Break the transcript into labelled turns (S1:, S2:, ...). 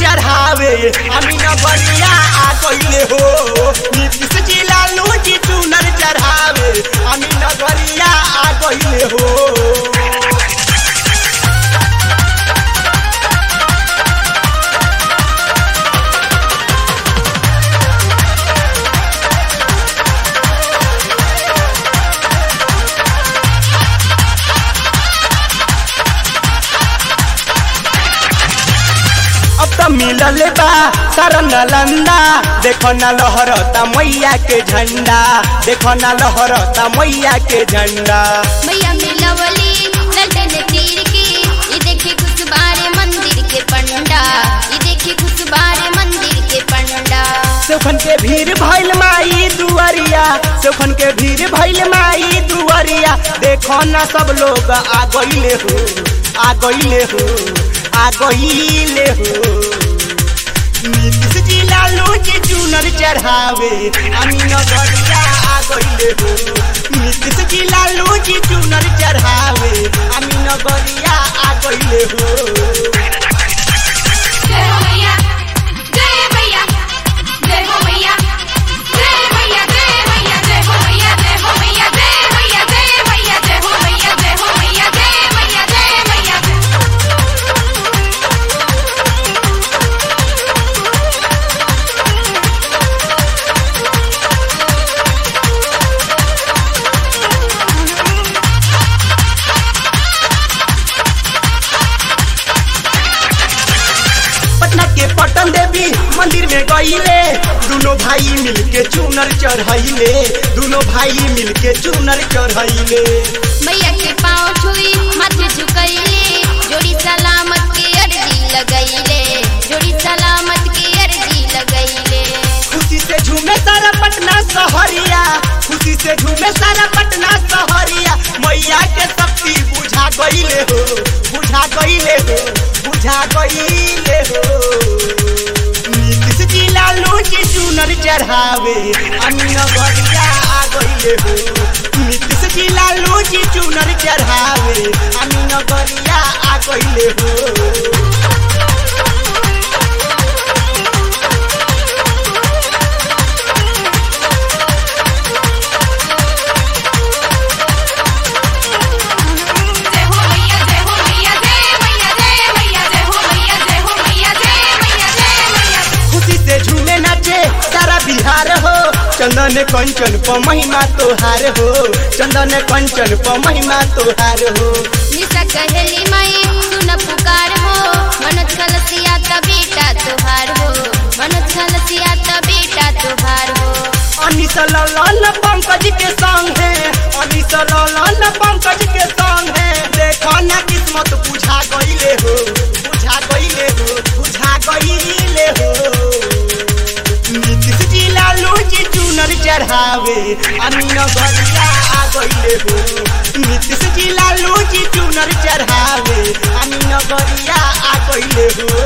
S1: चढ़ावे अमीन बलिया आ गईले हो नीतीश जी लालू जी चुनर चढ़ावे अमीन बलिया आ गईले हो अब तो मिलल बा सारा नालंदा देखो ना लहरता मैया के झंडा देखो ना लहरता मैया के झंडा
S2: मैया मिलवली लल्टन तीर के ये देखी कुछ बारे मंदिर के पंडा ये देखी कुछ बारे मंदिर के पंडा
S1: सोखन के भीड़ भइल माई दुआरिया सोखन के भीड़ भइल माई दुआरिया देखो ना सब लोग आ गईले हो आ गईले हो आ गईले हो नीतीश जी लालू जी चुनर चढ़ावे अमीन गरिया आ गईले हो नीतीश जी लालू जी चुनर चढ़ावे अमीन गरिया आ गईले हो
S3: जय हो मैया जय मैया जय हो मैया जय मैया जय मैया जय हो मैया जय हो मैया जय मैया जय मैया जय हो मैया जय हो मैया जय मैया जय मैया
S1: पटना के पटन देवी मंदिर में गईले दोनों भाई मिलके चुनर चढ़ाइले दोनों भाई मिलके चुनर चढ़ाइले
S2: मैया के पाँव छुई माथे झुकैले जोड़ी सलामत के अर्जी लगैले जोड़ी सलामत के अर्जी लगैले
S1: खुशी से झूमे सारा पटना सहरिया खुशी से झूमे सारा पटना सहरिया मैया के शक्ति बुझा गईले हो बुझा गईले हो बुझा गईले हो नीतीश जी लालू जी चुनर चढ़ावे अमीन गरिया आ गईले हो नीतीश जी लालू जी चुनर चढ़ावे अमीन गरिया आ गईले हो
S3: जय हो मैया जय हो मैया जय मैया जय मैया जय हो मैया जय हो मैया जय मैया जय मैया
S1: खुशी से झूमे नाचे सारा बिहार हो चंदन कंचन प महिमा तोहार हो चंदन कंचन प महिमा तोहार हो
S2: निशा कहेली माई सुन पुकार हो मनोज खलसिया त बेटा तुहार हो मनोज खलसिया त बेटा तुहार हो
S1: अनिस ललन पंकज के संग है अनिस ललन पंकज के संग है देखो ना किस्मत बुझा गईले हो बुझा गईले हो बुझा गईले हो नीतीश जी लालू जी चुनर चढ़ावे अमीन गरिया आ गईले हो नीतीश जी लालू जी चुनर चढ़ावे अमीन गरिया आ गईले हो